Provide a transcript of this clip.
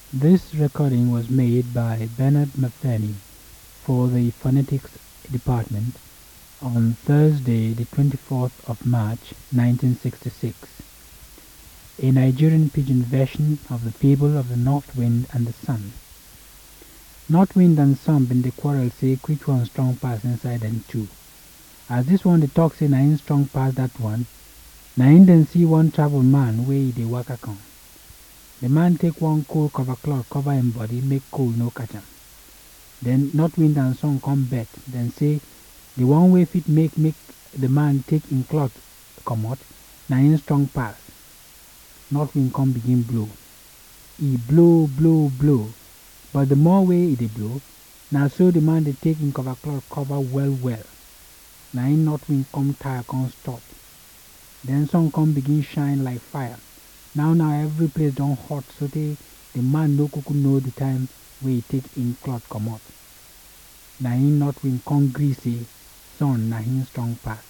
This recording was made by Bernard Matheny for the Phonetics Department on Thursday, the 24th of March 1966. A Nigerian pidgin version of the fable of the North Wind and the Sun. North Wind and Sun been the quarrel say which one strong pass inside them two. As this one the talk say na him strong pass that one, na him then see one travel man wey he dey waka come. The man take one cold cover cloth cover him body make cold no catch am. Then North Wind and Sun come bet, then say the one way fit make make the man take him cloth comot na him strong pass. North Wind come begin blow. He blow blow blow, but the more way he dey blow, na so the man dey take him cover cloth cover well well. Na him North Wind come tire come stop. Then sun come begin shine like fire. Now now every place don hot sotey the man no kuku know the time wey he take him cloth comot. Na him North Wind come gree say sun na him strong pass.